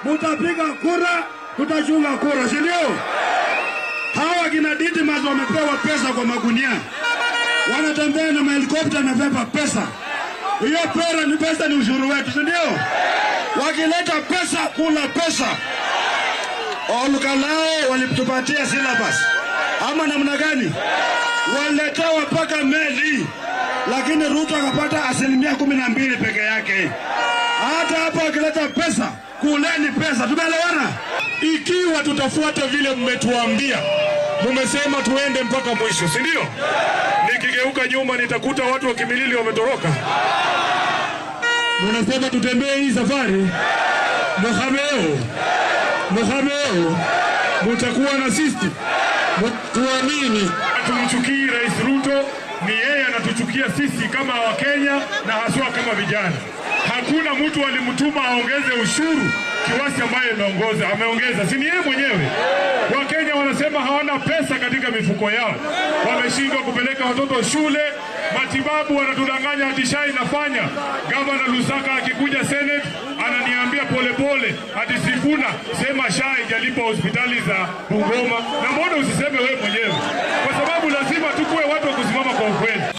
mutapiga kura, tutachunga kura, si ndio? Hawa kina Didmus wamepewa pesa kwa magunia, wanatembea na mahelikopta amebeba pesa. Hiyo pera ni pesa, ni ushuru wetu, si ndio? Wakileta pesa, kula pesa. Olkalao walitupatia syllabus ama namna gani? Waliletewa mpaka meli, lakini Ruto akapata asilimia kumi na mbili peke yake. Hata hapa wakileta pesa, kuleni pesa. Tumeelewana? Ikiwa tutafuata vile mmetuambia, mumesema tuende mpaka mwisho, si ndio? Nikigeuka nyuma nitakuta watu wa Kimilili wametoroka. Munasema tutembee hii safari, Mohameo, Mohameo, mutakuwa na sisi, tuamini. Hatumchukii Rais Ruto, ni yeye anatuchukia sisi kama Wakenya na haswa kama vijana. Hakuna mtu alimtuma aongeze ushuru kiwasi ambaye ameongoza ameongeza, si ni yeye mwenyewe. Wakenya wanasema hawana pesa katika mifuko yao, wameshindwa kupeleka watoto shule, matibabu, wanatudanganya ati SHA inafanya. Gavana Lusaka akikuja Senate ananiambia polepole ati Sifuna sema SHA haijalipa hospitali za Bungoma, na mbona usiseme wewe mwenyewe? Kwa sababu lazima tukuwe watu wa kusimama kwa ukweli.